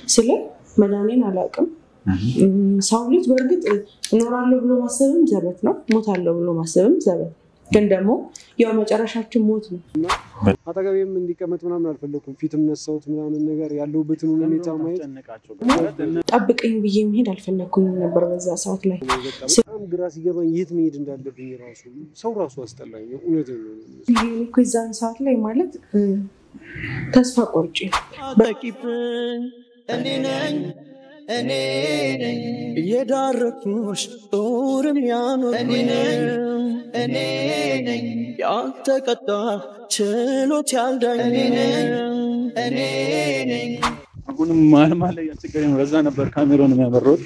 ስለ መዳኔን አላውቅም። ሰው ልጅ በእርግጥ እኖራለሁ ብሎ ማሰብም ዘበት ነው፣ ሞታለሁ ብሎ ማሰብም ዘበት ነው። ግን ደግሞ ያው መጨረሻችን ሞት ነው። አጠገቤም እንዲቀመጥ ምናምን አልፈለኩም። ፊትም ነሳሁት ምናምን ነገር ያለሁበትን ሁኔታ ማየት ጠብቀኝ ብዬ መሄድ አልፈለግኩኝም ነበር በዛ ሰዓት ላይ። በጣም ግራ ሲገባኝ የት መሄድ እንዳለብኝ ራሱ ሰው ራሱ አስጠላኝ። እውነት ይሄ እኮ የዛን ሰዓት ላይ ማለት እ፣ ተስፋ ቆርጬ በቂብኝ እኔ ነኝ እኔ ነኝ የዳረኩሽ ጦርም ያኖር እኔ ነኝ እኔ ነኝ ያልተቀጣ ችሎት ያልዳኝ እኔ ነኝ እኔ ነኝ አሁንም መሀል መሀል ላይ እያስቸገረኝ ነው። ለዛ ነበር ካሜራውን የሚያበረውት።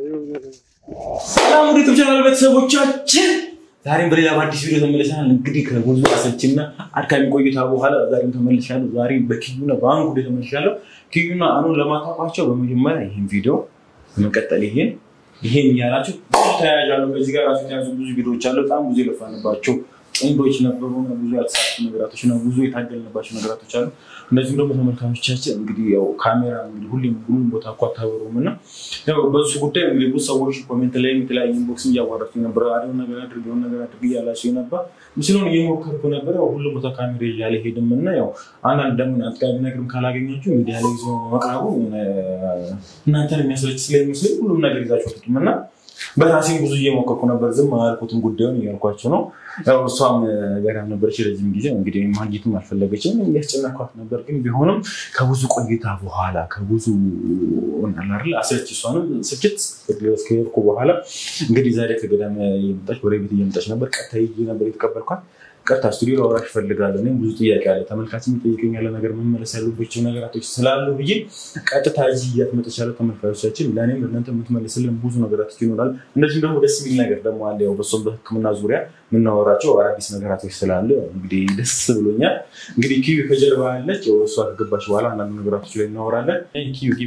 ሰላም ወደ ዩቱብ ቻናል ቤተሰቦቻችን፣ ዛሬም በሌላ በአዲስ ቪዲዮ ተመልሰናል። እንግዲህ ከብዙ አሰልችና አድካሚ ቆይታ በኋላ ዛሬም ተመልሻለሁ። ዛሬ በኪዩና በአንድ ጉዳይ ተመልሻለሁ። ኪዩና አኑን ለማታውቋቸው በመጀመሪያ ይህን ቪዲዮ በመቀጠል ይሄን ይሄን እያላችሁ ብዙ ተያያዥ አሉ። ከዚህ ጋር ራሱ የተያዙ ብዙ ቪዲዮዎች አሉ። በጣም ብዙ የለፋንባቸው ጥንዶች ነበሩ። ብዙ ያልተሳኩ ነገራቶች እና ብዙ የታገልንባቸው ነገራቶች አሉ። እንደዚሁም ደግሞ ተመልካቾቻችን እንግዲህ ያው ካሜራ እንግዲህ ሁሌም ሁሉም ቦታ እኮ አታበሩም እና ያው በሱ ጉዳይ እንግዲህ ብዙ ሰዎች ኮሜንት ላይም የተለያዩ ኢንቦክስ እያዋራችሁ ነበር። አዲሆን ነገር አድርግ የሆነ ነገር አድርግ እያላችሁ ነበር። ምስሉን እየሞከርኩ ነበር። ያው ሁሉም ቦታ ካሜራ ይዤ አልሄድም እና ያው አንዳንድ ደግሞ አጥጋቢ ነገርም ካላገኛችሁ ሚዲያ ላይ ይዞ መቅረቡ እናንተን የሚያስለች ስለሚመስለኝ ሁሉም ነገር ይዛችሁ አትወጡም እና በራሴም ብዙ እየሞከርኩ ነበር። ዝም አላልኩትም ጉዳዩን እያልኳቸው ነው። ያው እሷም ገዳም ነበረች ረጅም ጊዜ እንግዲህ ማግኘትም አልፈለገችም። እያስጨነኳት ነበር። ግን ቢሆንም ከብዙ ቆይታ በኋላ ከብዙ ናላር አስለች እሷንም ስችት ከሄድኩ በኋላ እንግዲህ ዛሬ ከገዳም እየመጣች ወደ ቤት እየመጣች ነበር። ቀጥታ ሄጄ ነበር የተቀበልኳት። ቀጥታ ስቱዲዮ ላወራሽ እፈልጋለሁ። እኔም ብዙ ጥያቄ አለ፣ ተመልካች የሚጠይቀኝ ያለ ነገር መመለስ ያሉባቸው ነገራቶች ስላሉ ብዬ ቀጥታ እዚህ እያትመጠቻለ ተመልካቾቻችን፣ ለእኔም ለእናንተ የምትመልስልን ብዙ ነገራቶች ይኖራል። እንደዚሁም ደግሞ ደስ የሚል ነገር ደግሞ አለ። ያው በሷም በሕክምና ዙሪያ የምናወራቸው አዳዲስ ነገራቶች ስላለ እንግዲህ ደስ ብሎኛል። እንግዲህ ኪዩ ከጀርባ ያለች ያው እሷ ከገባች በኋላ አንዳንድ ነገራቶች ላይ እናወራለን። ኪዩ ግቢ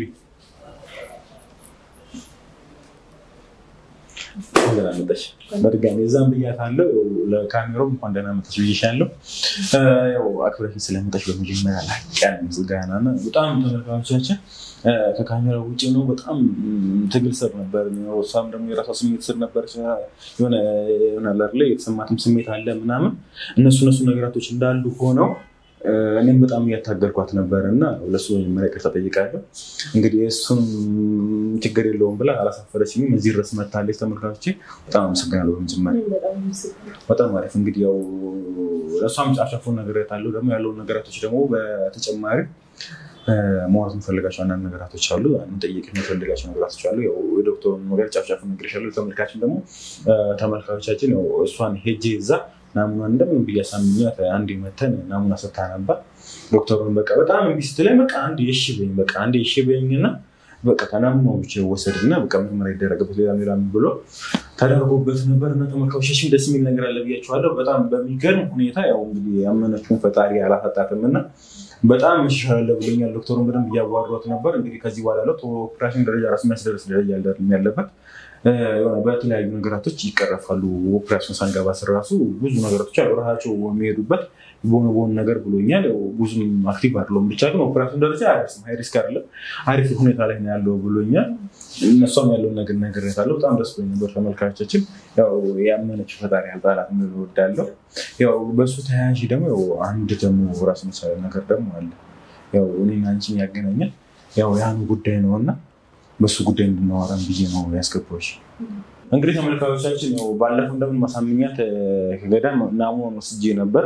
ደህና መጣሽ። በድጋሚ እዛም ብያታለሁ። ለካሜራው እንኳን ደህና መጣሽ ብዬሻለሁ። ያው አክብረሽኝ ስለመጣሽ በመጀመሪያ ላቅ ያለ ምስጋና እና በጣም ተመልካቾቻችን ከካሜራ ውጭ ነው በጣም ትግል ስር ነበር። እሷም ደግሞ የራሷ ስሜት ስር ነበር። የሆነ አለ አይደለ የተሰማትም ስሜት አለ ምናምን እነሱ እነሱ ነገራቶች እንዳሉ ሆነው እኔም በጣም እያታገልኳት ነበር እና ለሱ መጀመሪያ ይቅርታ ጠይቃለሁ። እንግዲህ እሱም ችግር የለውም ብላ አላሳፈረችኝም። እዚህ ድረስ መታለች። ተመልካቾቼ በጣም አመሰግናለሁ። በመጀመሪያ በጣም አሪፍ። እንግዲህ ያው ለእሷም ጫፍጫፉን ነግሬያታለሁ። ደግሞ ያለውን ነገራቶች ደግሞ በተጨማሪ ማውራት የምፈልጋቸው አንዳንድ ነገራቶች አሉ። ጠይቅ የምፈልጋቸው ነገራቶች አሉ። ያው የዶክተሩን ነገር ጫፍጫፉ ነግሬሻለሁ። ተመልካችን ደግሞ ተመልካቾቻችን ያው እሷን ሄጄ እዛ ናሙና እንደምን ብዬ አሳምኛት አንድ መተን ናሙና ሰታ ነበር። ዶክተሩን በቃ በጣም እምቢ ስትለኝ በቃ አንድ የሺ በኝ በቃ አንድ የሺ በኝና በቃ ከናሙናው ብቻ ይወሰድና በቃ ምርመራ ይደረግበት ሌላ ሌላ ብሎ ተደርጎበት ነበር እና ተመልካቾቻችን ደስ የሚል ነገር አለ ብያቸዋለሁ። በጣም በሚገርም ሁኔታ ያው እንግዲህ ያመነችውን ፈጣሪ አላፈጣትም እና በጣም መሻሻል ብሎኛል። ዶክተሩን በደንብ እያዋሯት ነበር። እንግዲህ ከዚህ በኋላ ያለው ኦፕሬሽን ደረጃ ራሱ የሚያስደርስ ደረጃ አይደለም ያለበት በተለያዩ ነገራቶች ይቀረፋሉ። ኦፕሬሽን ሳንገባ ስር ራሱ ብዙ ነገራቶች አሉ ራሳቸው የሚሄዱበት በሆነ በሆነ ነገር ብሎኛል። ብዙም አክቲቭ አይደለሁም ብቻ ግን ኦፕሬሽን ደረጃ አያደርስም። ሀይ ሪስክ አይደለም፣ አሪፍ ሁኔታ ላይ ነው ያለው ብሎኛል። እነሷም ያለውን ነገር ነግሬያታለሁ። በጣም ደስ ብሎኝ ነበር። ተመልካቾቻችን ያው ያመነችው ፈጣሪ ያልጣላት እወዳለሁ። ያው በእሱ ተያያዥ ደግሞ ያው አንድ ደግሞ ራስ መሳለ ነገር ደግሞ አለ። ያው እኔና አንቺን ያገናኛል ያው ያን ጉዳይ ነው እና በሱ ጉዳይ እንድናወራን ብዬ ነው ያስገባዎች። እንግዲህ ተመልካቾቻችን ያው ባለፈው እንደምን ማሳምኛት ከገዳም ናሙናውን ወስጄ ነበር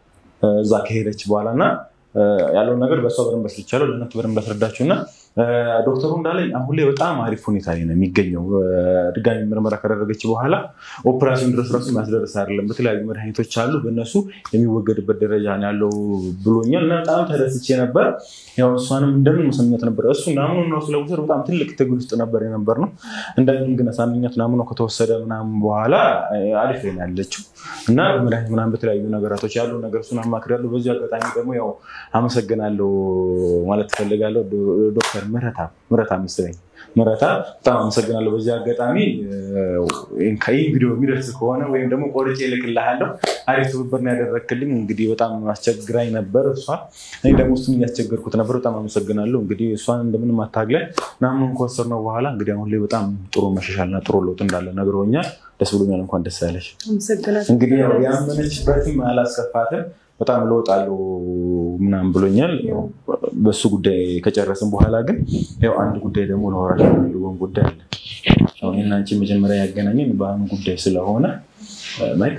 እዛ ከሄደች በኋላ እና ያለውን ነገር በእሷ በደንብ አስረድቻለሁ። ለእናንተ በደንብ አስረዳችሁ እና ዶክተሩ እንዳለኝ አሁን ላይ በጣም አሪፍ ሁኔታ ላይ ነው የሚገኘው። ድጋሚ ምርመራ ካደረገች በኋላ ኦፕራሲዮን ድረስ ራሱ የሚያስደርስ አይደለም። በተለያዩ መድኃኒቶች አሉ፣ በእነሱ የሚወገድበት ደረጃ ነው ያለው ብሎኛል እና በጣም ተደስቼ ነበር። ያው እሷንም እንደምን መሰምኛት ነበር። እሱ ናምኑን ራሱ ለመውሰድ በጣም ትልቅ ትግል ውስጥ ነበር የነበር ነው። እንደምን ግን ሳምኛት ናምኖ ከተወሰደ ምናምን በኋላ አሪፍ ላይ ነው ያለችው እና መድኃኒት ምናምን በተለያዩ ነገራቶች ያሉ ነገር እሱን አማክሬያለሁ። በዚህ አጋጣሚ ደግሞ ያው አመሰግናለሁ ማለት እፈልጋለሁ ዶክተር ምረታ ምረታ መሰለኝ ምረታ በጣም አመሰግናለሁ። በዚህ አጋጣሚ ይህ ቪዲዮ የሚደርስ ከሆነ ወይም ደግሞ ቆርጬ እልክልሃለሁ። አሪፍ ትብብር ነው ያደረክልኝ። እንግዲህ በጣም አስቸግራኝ ነበር እሷ፣ እኔ ደግሞ እሱን እያስቸገርኩት ነበር። በጣም አመሰግናለሁ። እንግዲህ እሷን እንደምንም አታግለን ምናምን ከወሰድነው በኋላ እንግዲህ አሁን ላይ በጣም ጥሩ መሻሻልና ጥሩ ለውጥ እንዳለ ነግሮኛል። ደስ ብሎኛል። እንኳን ደስ ያለሽ። አመሰግናለሁ። እንግዲህ ያው ያመነችበትም አላስከፋትም። በጣም ለውጥ አለው ምናምን ብሎኛል። ያው በሱ ጉዳይ ከጨረስን በኋላ ግን ያው አንድ ጉዳይ ደግሞ ለወራሽ የሚፈልገውን ጉዳይ አለ። አሁን እኔና አንቺ መጀመሪያ ያገናኘን በአሁኑ ጉዳይ ስለሆነ ማይክ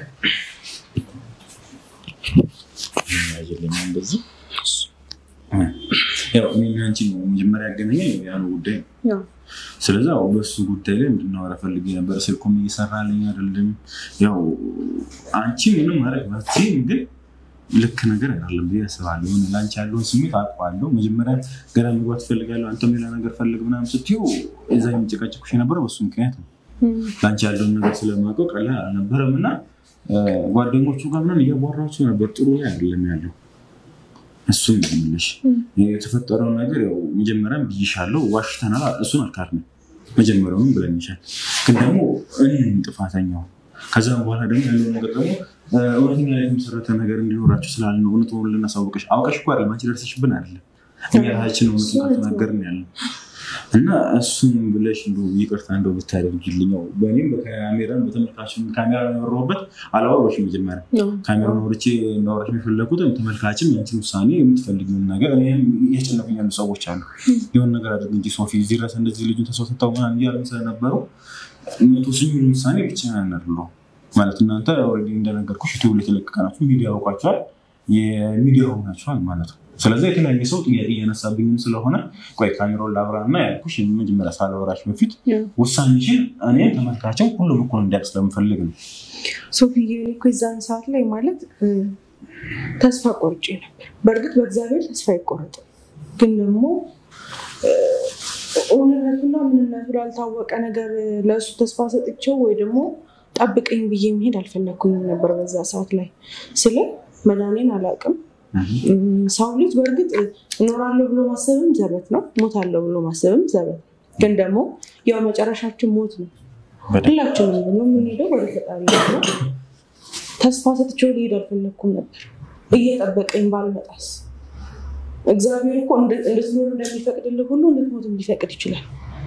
ያዝልኝ እንደዚህ ያው እኔና አንቺ ነው መጀመሪያ ያገናኘን ያኑ ጉዳይ ነው። ያው ስለዚ በሱ ጉዳይ ላይ እንድናወራ ፈልጌ ነበር። ስልኩም እየሰራልኝ አይደለም። ያው አንቺ ምንም ማድረግ ባትችይም ግን ልክ ነገር አይደለም ብዬ አስባለሁ። የሆነ ለአንቺ ያለውን ስሜት አውቀዋለሁ። መጀመሪያ ገና መግባት እፈልጋለሁ፣ አንተም ሌላ ነገር ፈልግ ምናምን ስትይው እዛ የሚጨቃጨቁሽ የነበረው በሱ ምክንያት ነው። ለአንቺ ያለውን ነገር ስለማውቀው ቀላል አልነበረም እና ጓደኞቹ ጋር ምናምን እያቧራቸው ነበር። ጥሩ ላይ አይደለም ያለው እሱ ይመልሽ የተፈጠረው ነገር ያው መጀመሪያም ብይሻለሁ፣ ዋሽተናል። እሱን አልካድንም። መጀመሪያውንም ብለንሻል። ግን ደግሞ እኔ ጥፋተኛው ከዛም በኋላ ደግሞ ያለው ነገር ደግሞ እውነተኛ ላይ የተመሰረተ ነገር እንዲኖራቸው ስላልን እውነት ሆን ልናሳውቅሽ አውቀሽ እኮ አይደለም አንቺ ደርሰሽብን አይደለም እኛ ራሳችን እውነቱን ካልተናገርን ያለ እና እሱን ብለሽ እንደው ይቅርታ እንደው ብታደርጊልኝ ያው በእኔም በካሜራን በተመልካችን ካሜራ ያወራሁበት አላወራሁሽም። መጀመሪያ ካሜራ ወርቼ እንዳወራሽ የፈለኩት ተመልካችም ያንቺን ውሳኔ የምትፈልጊውን ነገር እኔም እያስጨነቁኝ ያሉ ሰዎች አሉ። የሆነ ነገር አድርግ እንጂ ሶፊ እዚህ ድረስ እንደዚህ ልጁን ተሰውሰታው ምናምን እያሉ ስለነበሩ መቶ ስኙን ውሳኔ ብቻ ያናርለው ማለት እናንተ ኦልሬዲ እንደነገርኩሽ ዩቲዩብ ላይ የተለቀቀ ናችሁ፣ ሚዲያ ያውቋቸዋል፣ የሚዲያ ሆናችኋል ማለት ነው። ስለዚህ የተለያየ ሰው ጥያቄ እያነሳብኝም ስለሆነ ቆይ ካሜራውን ላብራ እና ያልኩሽ መጀመሪያ ሳላወራሽ በፊት ውሳኔሽን እኔ ተመልካቸው ሁሉም እኩል እንዲያውቅ ስለምፈልግ ነው። ሶፊዬ እኔ እኮ የዛን ሰዓት ላይ ማለት ተስፋ ቆርጬ ነበር። በእርግጥ በእግዚአብሔር ተስፋ አይቆረጥም፣ ግን ደግሞ እውነቱና ምንነቱ ላልታወቀ ነገር ለእሱ ተስፋ ሰጥቼው ወይ ደግሞ ጠብቀኝ ብዬ መሄድ አልፈለግኩኝም ነበር በዛ ሰዓት ላይ ስለ መዳኔን አላውቅም። ሰው ልጅ በእርግጥ እኖራለሁ ብሎ ማሰብም ዘበት ነው፣ ሞታለሁ ብሎ ማሰብም ዘበት ነው። ግን ደግሞ ያው መጨረሻችን ሞት ነው። ሁላችንም ደግሞ የምንሄደው ወደ ፈጣሪ ነው። ተስፋ ሰጥቼው ሊሄድ አልፈለግኩም ነበር። እየጠበቀኝ ባልመጣስ እግዚአብሔር እኮ እንድትኖር እንደሚፈቅድልህ ሁሉ እንድትሞትም ሊፈቅድ ይችላል።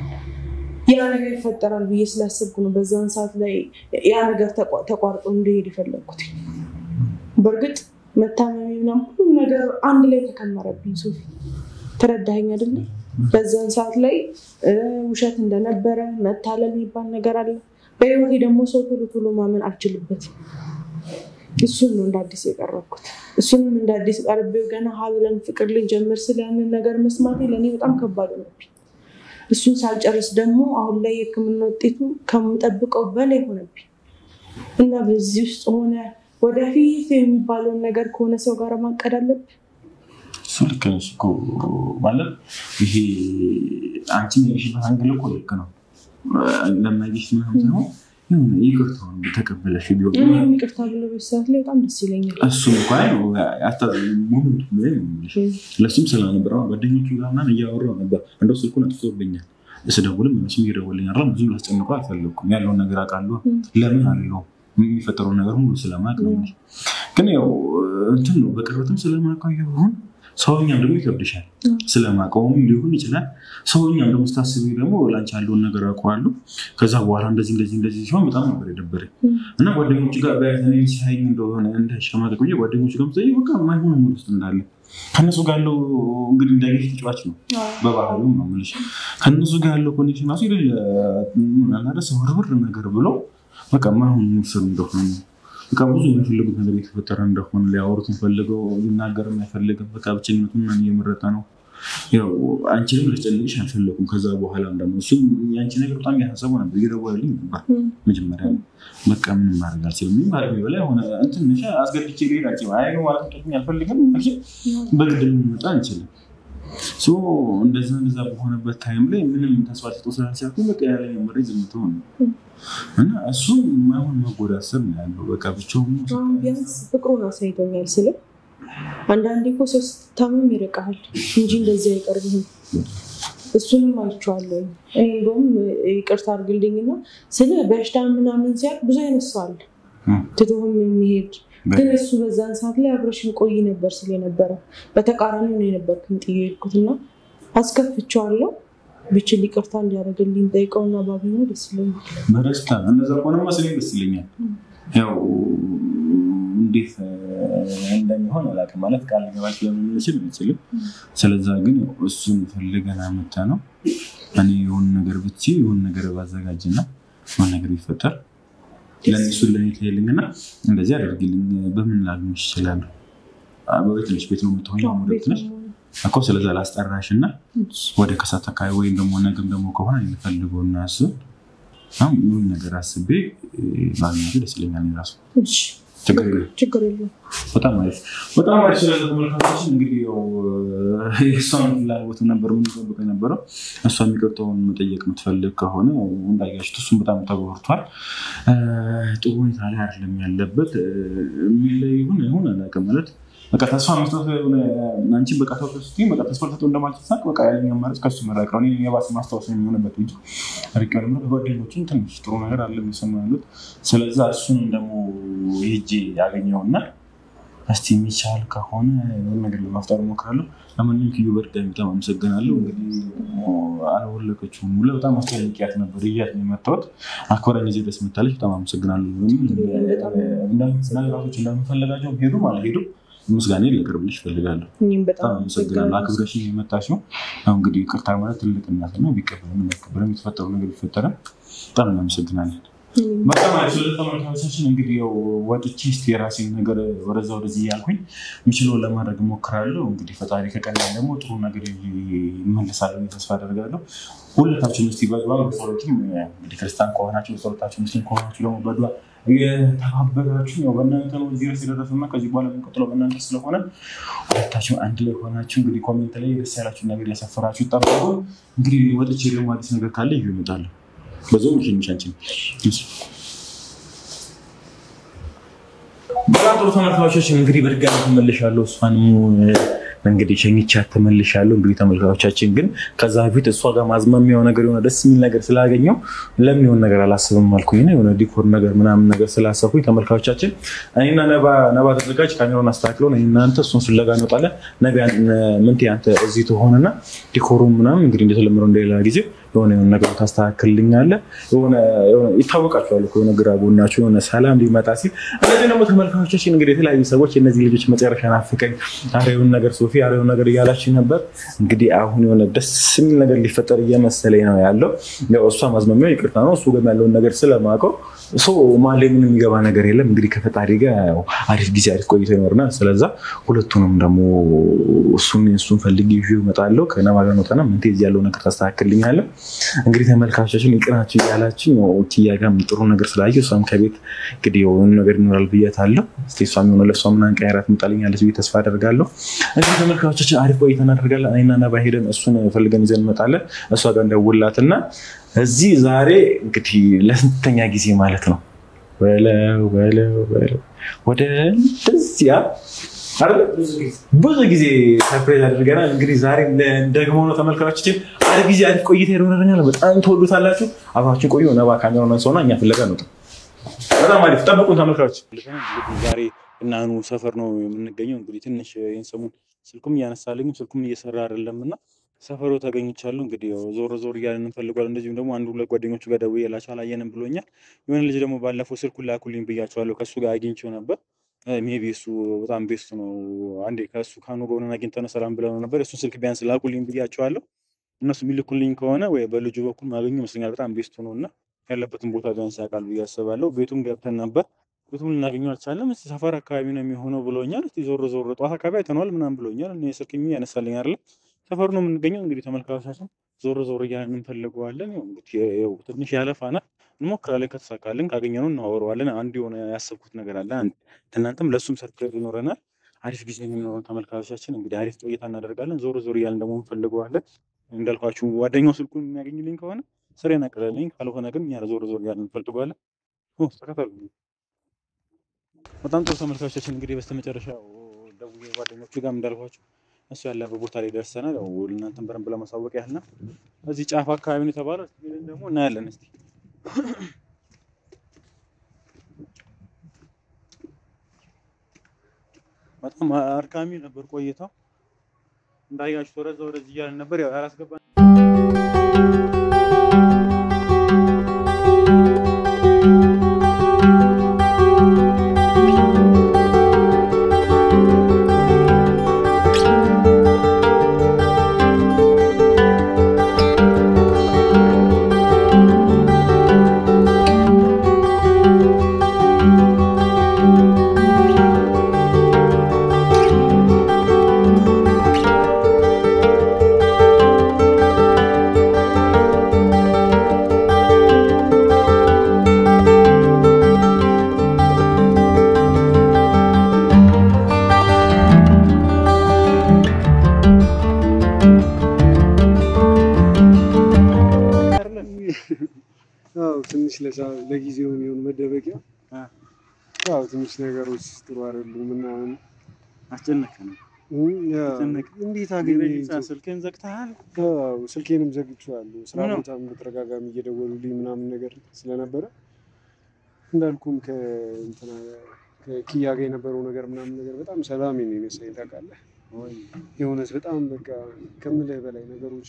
ያ ነገር ይፈጠራል ብዬ ስላሰብኩ ነው በዛን ሰዓት ላይ ያ ነገር ተቋርጦ እንዲሄድ የፈለግኩት። በእርግጥ መታመሚ ምናምን ሁሉም ነገር አንድ ላይ ተከመረብኝ። ሶፊ ተረዳኸኝ አይደለ? በዛን ሰዓት ላይ ውሸት እንደነበረ መታለል የሚባል ነገር አለ። በህይወቴ ደግሞ ሰው ቶሎ ቶሎ ማመን አልችልበትም። እሱን ነው እንደ አዲስ የቀረብኩት። እሱንም እንደ አዲስ ቀርቤው ገና ሀብለን ፍቅር ልንጀምር ስለያንን ነገር መስማቴ ለእኔ በጣም ከባድ ሆነብኝ። እሱን ሳልጨርስ ደግሞ አሁን ላይ የሕክምና ውጤቱ ከምጠብቀው በላይ ሆነብኝ እና በዚህ ውስጥ ሆነ ወደፊት የሚባለውን ነገር ከሆነ ሰው ጋር ማቀድ አለብን። እሱ ልክ ነሽ እኮ ማለት ይሄ አንቺ የሚያይሽበት አንግል እኮ ልክ ነው። ለማይሽ ምናምን ሳይሆን ይቅርታውን ተቀበለሽ ቢሆን እኔም ይቅርታ ብሎ በሰዓት ላይ በጣም ደስ ይለኛል። እሱም እንኳ ሞመንቱ ላይ ነው የምልሽ። ለሱም ስለነበረ ጓደኞቹ ጋር ምናምን እያወራሁ ነበር። እንደው ስልኩን አጥፍቶብኛል። ስደውልም እነሱም እየደወልኝ አይደለም። ብዙ ላስጨንቆ አልፈለግኩም። ያለውን ነገር አውቃለሁ። ለምን አለው የሚፈጠረውን ነገር ሁሉ ስለማውቅ ነው። ግን ያው እንትን ነው በቅርበትም ስለማውቀው ይሁን ሰውኛም ደግሞ ይከብድሻል። ስለማውቀውም ሊሆን ይችላል። ሰውኛም ደግሞ ስታስቢ ደግሞ ላንቺ ያለውን ነገር አውቀዋለሁ። ከዛ በኋላ እንደዚህ እንደዚህ እንደዚህ ሲሆን በጣም ነበር የደበረኝ እና ጓደኞቹ ጋር በያዘኔ ሲያይኝ እንደሆነ እንዳይሸማቀቅ ብዬ ጓደኞቹ ጋር ምሳሌ በቃ ማይሆን ሙድ ውስጥ እንዳለ ከእነሱ ጋር ያለው እንግዲህ እንዳይገሽ ተጫዋች ነው በባህሉ ነው የምልሽ። ከእነሱ ጋር ያለው ኮኔክሽን ራሱ የሌለ አላደስ ውርውር ነገር ብሎ በቃ ማይሆን ሙስር እንደሆነ በቃ ብዙ የሚፈልጉት ነገር የተፈጠረ እንደሆነ ሊያወሩትን ፈልገው ሊናገርም አይፈልግም። በቃ ብቸኝነቱን እየመረጠ ነው። ያው አንቺንም ላስጨንቅሽ አልፈለኩም። ከዛ በኋላም ደግሞ እሱም የአንቺ ነገር በጣም ያሳሰቡ ነበር፣ እየደወለልኝ ነበር። መጀመሪያ በቃ ምንም ማድረግ አልችልም፣ ባለቤ በላይ ሆነ እንትን አስገድቼ ልሄድ አልችልም። አይ ማለት ጠቅኝ አልፈልግም፣ በግድ ልንመጣ አንችልም። እንደዛ እንደዛ በሆነበት ታይም ላይ ምንም ተስፋ ሰጦ ስላልቻልኩ በቃ ያለኝ መሬት ዝምቶ ነው እና እሱ ማይሆን መጎዳት ስር ነው ያለው። በቃ ብቻውን ቢያንስ ፍቅሩን አሳይቶኛል ስለ አንዳንዴ እኮ ሰው ስታመም ይርቃል እንጂ እንደዚህ አይቀርብህም። እሱንም አይቼዋለሁ። እኔ እንደውም ይቅርታ አድርግልኝና ስለ በሽታ ምናምን ሲያል ብዙ አይነት ሰው አለ ትቶህም የሚሄድ ግን እሱ በዛን ሰዓት ላይ አብረሽን ቆይ ነበር ስለ ነበረ በተቃራኒ ነው የነበርኩኝ ጥዬ የሄድኩትና አስከፍቼዋለሁ። ብችል ይቅርታ እንዲያደርግልኝ ጠይቀውና ባገኘው ደስ ይለኛል። በደስታ እንደዛ ከሆነማ ስሌም ደስ ይለኛል። ያው እንዴት እንደሚሆን አላውቅም። ማለት ቃል ገባች ለምንችል አንችልም። ስለዛ ግን ያው እሱን ፈልገን አመጣ ነው። እኔ የሆን ነገር ብቻ የሆን ነገር ባዘጋጅና የሆን ነገር ቢፈጠር ለእሱ ለኔ ትሄልኝና እንደዚህ አደርግልኝ በምን ላግኝሽ ይችላሉ? በቤት ነች ቤት ነው የምትሆኝ ቤት ነች እኮ ስለዛ ላስጠራሽ እና ወደ ከሳት አካባቢ ወይም ደግሞ ነገም ደግሞ ከሆነ የሚፈልገው እና እሱ ይሁን ነገር አስቤ ማግኘቱ ደስ ይለኛል። ራሱ እሺ፣ ችግር የለም። ችግር የለውም። በጣም አሪፍ በጣም አሪፍ። ስለዚ ተመልካቾችን እንግዲህ ያው የእሷን ፍላጎት ነበር የምንጠብቀው የነበረው። እሷ የሚቀርተውን መጠየቅ የምትፈልግ ከሆነ እንዳያችሁት እሱም በጣም ተጎድቷል። ጥሩ ሁኔታ ላይ አይደለም ያለበት። የሚለይ ይሁን ይሁን አላውቅም ማለት በቃ ተስፋ መስጠት ሆነ አንቺን በቃ ተው ስትይኝ በቃ ተስፋ ልሰጠው እንደማልችል ሳቅ በቃ ያለኝ አማራጭ ከሱ መራቅ ነው። እኔ የባሰ ማስታወስ የሚሆንበት እንጂ ርቅ ደግሞ ከጓደኞችን ትንሽ ጥሩ ነገር አለ የሚሰሙ ያሉት። ስለዛ እሱን ደግሞ ሄጄ ያገኘውና እስቲ የሚቻል ከሆነ የሆነ ነገር ለማፍጠር እሞክራለሁ። ለማንኛውም ኪዩ በድጋሚ በጣም አመሰግናለሁ። እንግዲህ አልወለቀችውም ብለህ በጣም አስጠያቂያት ነበር እያት ነው የመታወት አክበረኝ እዚህ ድረስ መታለች። በጣም አመሰግናለሁ። ነገራቶች እንደምፈለጋቸው ሄዱም አልሄዱም ምስጋና ላቀርብልሽ እፈልጋለሁ። እኔም በጣም በጣም አመሰግናለሁ። አክብረሽ የመጣሽው አሁን እንግዲህ ይቅርታ ማለት ትልቅነት ነው። ቢቀበልም ባይቀበልም የተፈጠሩ ነገር ቢፈጠርም በጣም እናመሰግናለን። በጣም አሪፍ። ስለ ተመልካቾቻችን እንግዲህ ያው ወጥቼ እስኪ የራሴን ነገር ወደዛ ወደዚህ እያልኩኝ የምችለውን ለማድረግ እሞክራለሁ። እንግዲህ ፈጣሪ ከቀናኝ ደግሞ ጥሩ ነገር ይመልሳል ተስፋ አደርጋለሁ። ሁለታችሁም እስኪ በድዋ ሰዎችም እንግዲህ ክርስቲያን ከሆናችሁ ጸሎታችሁ፣ ሙስሊም ከሆናችሁ ደግሞ በድዋ የተባበራችሁ ያው በእናንተ ነው እዚህ ድረስ የደረሰና ከዚህ በኋላ የሚቀጥለው በእናንተ ስለሆነ ሁለታችሁ አንድ ላይ ሆናችሁ እንግዲህ ኮሜንት ላይ ደስ ያላችሁ ነገር ያሰፈራችሁ ጠብቁ። እንግዲህ ወጥቼ ደግሞ አዲስ ነገር ካለ ይዤ እመጣለሁ። በዛውም ሽንሻንችን በጣም ጥሩ ተመልካቾቻችን እንግዲህ በድጋሚ ተመልሻለሁ። እሷንም እንግዲህ ሸኝቻት ተመልሻለሁ። እንግዲህ ተመልካቾቻችን ግን ከዛ በፊት እሷ ጋር ማዝማሚያው ነገር የሆነ ደስ የሚል ነገር ስላገኘው ለምን የሆነ ነገር አላስብም አልኩኝ። የሆነ ዲኮር ነገር ምናምን ነገር ስላሰብኩኝ ተመልካቾቻችን እኔና ነባ ተዘጋጅ ካሜራውን አስተካክለው እናንተ እሱን ፍለጋ እንወጣለን። ነገ ምንቴ አንተ እዚህ ትሆንና ዲኮሩ ምናምን እንግዲህ እንደተለመደው እንደሌላ ጊዜ የሆነ የሆነ ነገር ታስተካክልልኛለህ። የሆነ ይታወቃቸዋል የሆነ ግራ ጎናቸው የሆነ ሰላም ሊመጣ ሲል እነዚህ ደግሞ ተመልካቾቻችን እንግዲህ የተለያዩ ሰዎች የእነዚህ ልጆች መጨረሻ ናፍቀኝ አሬውን ነገር ሶፊ አሬውን ነገር እያላችሁ ነበር። እንግዲህ አሁን የሆነ ደስ የሚል ነገር ሊፈጠር እየመሰለኝ ነው ያለው። ያው እሷ ማዝመሚያው ይቅርታ ነው እሱ ጋር ያለውን ነገር ስለማውቀው ሰው ማለ ምንም የሚገባ ነገር የለም። እንግዲህ ከፈጣሪ ጋር አሪፍ ጊዜ አሪፍ ቆይቶ ይኖርናል። ስለዛ ሁለቱንም ደግሞ እሱን እሱን ፈልጌ ይዤ እመጣለሁ። ከነባ ጋር እንወጣና ምንቴ እዚህ ያለው ነገር ታስተካክልኛለህ። እንግዲህ ተመልካቾችን ይቅናችሁ እያላችሁ ኪያ ጋር ጥሩ ነገር ስላየ እሷም ከቤት እንግዲህ የሆኑ ነገር ይኖራል ብያታለሁ። እስኪ እሷም የሆነ ለእሷ ምናምን ቀይራት ትመጣልኛለች ብዬ ተስፋ አደርጋለሁ። እንግዲህ ተመልካቾቻችን አሪፍ ቆይታ እናደርጋለን። እኔና ነባ ሄደን እሱን ፈልገን ይዘን እንመጣለን። እሷ ጋር እንደውላትና እዚህ ዛሬ እንግዲህ ለስንተኛ ጊዜ ማለት ነው በለው በለው በለው ወደ እንደዚያ ብዙ ጊዜ ሰርፕራይዝ አድርገናል። እንግዲህ ዛሬ ደግሞ ነው ተመልካቾችን አሪፍ ጊዜ አሪፍ ቆይታ ይኖረናል። በጣም ተወዱታላችሁ። አብራችን ቆዩ። ነባ ካሜራ ነሰውና እኛ ፍለጋ ነው። በጣም አሪፍ ጠብቁን ተመልካቾች። ዛሬ እናኑ ሰፈር ነው የምንገኘው። እንግዲህ ትንሽ ይህን ሰሞን ስልኩም እያነሳልኝም ስልኩም እየሰራ አይደለም እና ሰፈሩ ተገኝቻለሁ። እንግዲህ ዞር ዞር እያለን እንፈልጓል። እንደዚሁም ደግሞ አንዱ ሁለት ጓደኞቹ ጋር ደውዬላቸው አላየንም ብሎኛል። የሆነ ልጅ ደግሞ ባለፈው ስልኩን ላኩልኝ ብያቸዋለሁ። ከእሱ ጋር አግኝቼው ነበር። ሜቢ እሱ በጣም ቤስት ነው። አንዴ ከእሱ ካኑ ጎንን አግኝተን ሰላም ብለው ነበር። እሱን ስልክ ቢያንስ ላኩልኝ ብያቸዋለሁ። እነሱ የሚልኩልኝ ከሆነ ወይ በልጁ በኩል ማገኘ ይመስለኛል። በጣም ቤስቱ ነው እና ያለበትን ቦታ ቢያንስ ያውቃል ብዬ አስባለሁ። ቤቱም ገብተን ነበር። ቤቱም ልናገኘው አልቻለም። እስኪ ሰፈር አካባቢ ነው የሚሆነው ብሎኛል። እስኪ ዞር ዞር ጠዋት አካባቢ አይተነዋል ምናምን ብሎኛል። እኔ ስልክ ያነሳልኝ አይደለም ሰፈሩ ነው የምንገኘው። እንግዲህ ተመልካቾቻችን ዞር ዞር እያለን እንፈልገዋለን። እንግዲህ ትንሽ ያለፋናል፣ እንሞክራለን። ከተሳካልን ካገኘነው እናወረዋለን። አንድ የሆነ ያሰብኩት ነገር አለ። እናንተም ለእሱም ሰርፕራይዝ ይኖረናል። አሪፍ ጊዜ የሚኖረን ተመልካቾቻችን እንግዲህ አሪፍ ቆይታ እናደርጋለን። ዞር ዞር እያለን ደግሞ እንፈልገዋለን። እንዳልኳችሁ ጓደኛው ስልኩን የሚያገኝልኝ ከሆነ ስሬን አቅለልኝ፣ ካልሆነ ግን እኛ ዞር ዞር እያለን እንፈልገዋለን። ተከተሉ። በጣም ጥሩ ተመልካቾቻችን እንግዲህ በስተመጨረሻ ደውዬ ጓደኞቹ ጋር እንዳልኳችሁ እሱ ያለበት ቦታ ላይ ደርሰናል። ያው እናንተን በደንብ ለማሳወቅ ያህል ነው። እዚህ ጫፍ አካባቢ ነው የተባለው። እስኪ ሄደን ደግሞ እናያለን እስቲ በጣም አድካሚ ነበር ቆይታው። እንዳያችሁ ወደዛ ወደዚህ እያልን ነበር ያው ያላስገባ አዎ ትንሽ ለሳ- ለጊዜው የሚሆን መደበቂያ አዎ ትንሽ ነገሮች ጥሩ አይደሉም ምናምን አስጨነቀን። እም፣ ያው አስጨነቀ። እንዴት አገኘ ስልክህን ዘግተሃል? አዎ ስልኬንም ዘግቼዋለሁ። ስራ ምነው? ቦታም በተደጋጋሚ እየደወሉልኝ ምናምን ነገር ስለነበረ እንዳልኩም ከእንትና ከኪያ ጋር የነበረው ነገር ምናምን ነገር በጣም ሰላም ነው የነሳኝ ታውቃለህ። የእውነት በጣም በቃ ከምልህ በላይ ነገሮች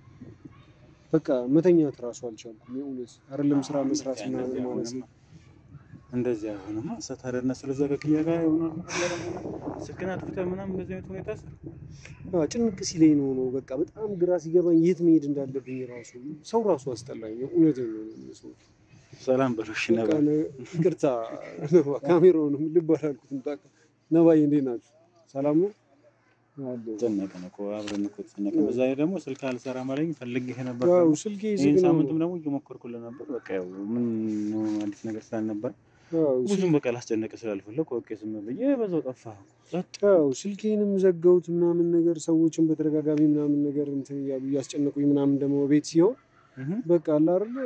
በቃ መተኛት እራሱ አልቻልኩም። የእውነት አይደለም ስራ መስራት ምናምን ማለት ነው። እንደዚህ አይሆንማ። ሰታደርና ስለዛ ከክያ ጋር ይሆናል ስልክን አጥፍተህ ምናምን እንደዚህ አይነት ሁኔታ ስር አዎ፣ ጭንቅ ሲለኝ ነው ነው በቃ በጣም ግራ ሲገባኝ የት መሄድ እንዳለብኝ ራሱ ሰው ራሱ አስጠላኝ። እውነት ነው ሰው ሰላም በሎሽ በቃ ነበር። ነ- ይቅርታ ነባ፣ ካሜራውንም ልብ አላልኩትም። ታውቃ ነባዬ እንዴት ናችሁ? ሰላም ነው አለ። ተጨነቀን እኮ አብረን እኮ ተጨነቀን። በዛ ላይ ደግሞ ስልክ አልሰራ ማለኝ ፈልጌህ ነበር። ያው ደግሞ ስልኬ ይህን ዝግ ነው። ሳምንትም ደግሞ እየሞከርኩልህ ነበር። በቃ ያው ምን ነው አዲስ ነገር ስላልነበር ያው ብዙም በቃ ላስጨነቀ ስላልፈለግ ኦኬ ዝም ብዬ በዛው ጠፋህ። ጸጥ ያው ስልኬንም ዘጋሁት ምናምን ነገር ሰዎችን በተደጋጋሚ ምናምን ነገር እንትን እያሉ እያስጨነቁኝ ምናምን ደግሞ ቤት ሲሆን እህ በቃ አለ አይደለ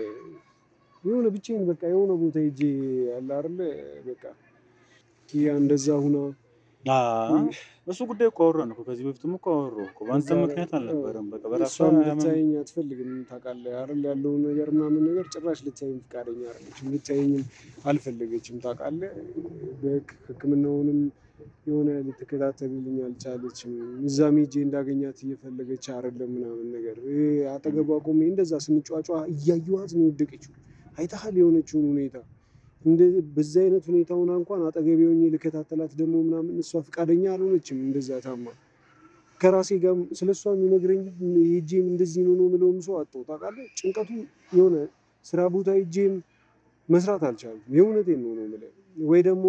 የሆነ ብቻዬን በቃ የሆነ ቦታ ሄጄ አለ አይደለ በቃ ኪያ እንደዛ ሁና አዎ፣ እሱ ጉዳይ እኮ አወራን እኮ ከዚህ በፊትም እኮ አወራሁ እኮ በአንተ እዛ- ምክንያት አልነበረም። በቃ በራሷ እሷም ያመን- ልታየኝ አትፈልግም ታውቃለህ አይደል ያለውን ነገር ምናምን ነገር ጭራሽ ልታየኝ ፈቃደኛ አይደለችም ልታየኝም አልፈለገችም ታውቃለህ በህክምናውንም የሆነ ልትከታተልልኝ አልቻለችም እዛም ሄጄ እንዳገኛት እየፈለገች አይደለም ምናምን ነገር ይሄ አጠገቧ ቆሜ እንደዛ ስንጫጫ እያየኋት ነው የወደቀችው አይተሃል የሆነችውን ሁኔታ እንደ በዛ አይነት ሁኔታ ሆና እንኳን አጠገቤ ሆኜ ልከታተላት ደግሞ ምናምን እሷ ፈቃደኛ አልሆነችም እንደዛ ታማ ከራሴ ጋር ስለ እሷ የሚነግረኝ ሄጄም እንደዚህ ነው ነው የምለውም ሰው አጣሁ ታውቃለህ ጭንቀቱ የሆነ ስራ ቦታ ሄጄም መስራት አልቻልኩም የእውነቴን ነው ነው የምልህ ወይ ደግሞ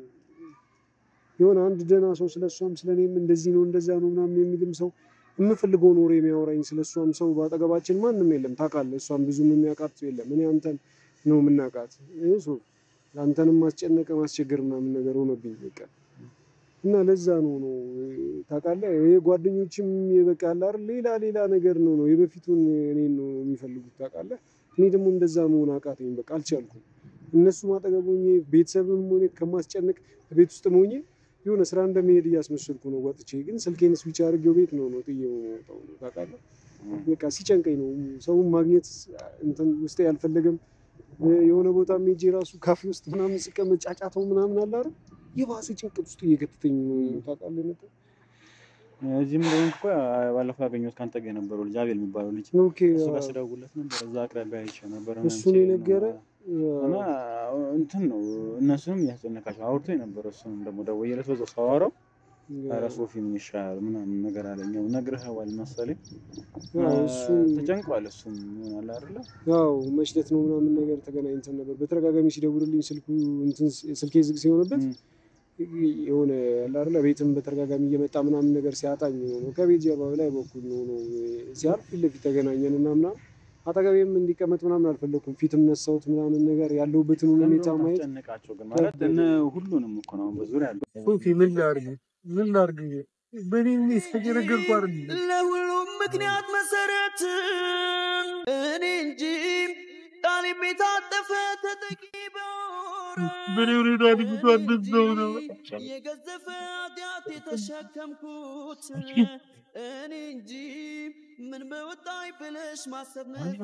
የሆነ አንድ ደህና ሰው ስለ እሷም ስለ እኔም እንደዚህ ነው እንደዛ ነው ምናምን የሚልም ሰው የምፈልገውን ወሬ የሚያወራኝ ስለ እሷም ሰው በአጠገባችን ማንም የለም ታውቃለህ እሷም ብዙም የሚያውቃት ሰው የለም እኔ አንተን ነው የምናውቃት እሱ አንተንም ማስጨነቅ ማስቸገር ምናምን ነገር ሆነብኝ በቃ እና ለዛ ነው ነው ታውቃለህ ይሄ ጓደኞችም በቃ አለ አይደል ሌላ ሌላ ነገር ነው ነው የበፊቱን እኔን ነው የሚፈልጉት ታውቃለህ እኔ ደግሞ እንደዛ መሆን አቃተኝ በቃ አልቻልኩም እነሱ ማጠገብ ሆኜ ቤተሰብም ሆኜ ከማስጨነቅ ቤት ውስጥ ሆኜ የሆነ ስራ እንደመሄድ እያስመሰልኩ ነው ወጥቼ ግን ስልኬን ስዊች አድርጌው ቤት ነው ነው ጥዬው የምወጣው ነው ታውቃለህ በቃ ሲጨንቀኝ ነው ሰውን ማግኘት እንትን ውስጤ ያልፈለገም የሆነ ቦታ ሄጄ ራሱ ካፌ ውስጥ ምናምን ስቀመጥ ጫጫታው ምናምን አለ አይደል የባሰ ጭንቀት ውስጥ እየከተተኝ ነው ታውቃለህ ነበር እዚህም ደግሞ እኮ ባለፈው ያገኘሁት ከአንተ ጋር የነበረው ልጅ አቤል የሚባለው ልጅ ኦኬ እሱ ጋር ስደውልለት ነበር። እዛ አቅራቢያ አይቼ ነበር። እሱን የነገረ እና እንትን ነው እነሱንም እያስጨነቃቸው አውርቶ የነበረ እሱን ደግሞ ደውዬለት በዛው ሳወራው ኧረ ሶፊ ምን ይሻላል ምናምን ነገር አለኝ። ያው ነግሬኸዋል መሰለኝ ያው እሱ ተጨንቋል። እሱም ይሆናል አይደለ ያው መሽለት ነው ምናምን ነገር ተገናኝተን ነበር። በተደጋጋሚ ሲደውልልኝ ስልኩ እንትን ስልኬ ዝግ ሲሆንበት የሆነ ያለ አይደለ ቤትም በተደጋጋሚ እየመጣ ምናምን ነገር ሲያጣኝ ነው ከቤት ጀርባ ላይ በኩል ነው ነው ሲያልፍ ፊት ለፊት ተገናኘን እና ምናምን አጠገቤም እንዲቀመጥ ምናምን አልፈለኩም። ፊትም ነሳሁት ምናምን ነገር ያለሁበትን ሁኔታ ማየት ጨነቃቸው ግን ማለት እነ ሁሉንም እኮ ነው በዙሪያ ያለው ሶፊ ምን ላድርግ ምን ላድርግ በእኔ ሁኔታ እየነገርኩ አይደል ለሁሉም ምክንያት መሰረት እኔ እንጂ ቃል ቤታጠፈ ተጠቂ በወራ በእኔ ሁኔታ ልጅቷ እንደዛው ነው የገዘፈ ኃጢአት ምክንያት የተሸከምኩት እኔ እንጂ ምን በወጣኝ ብለሽ ማሰብ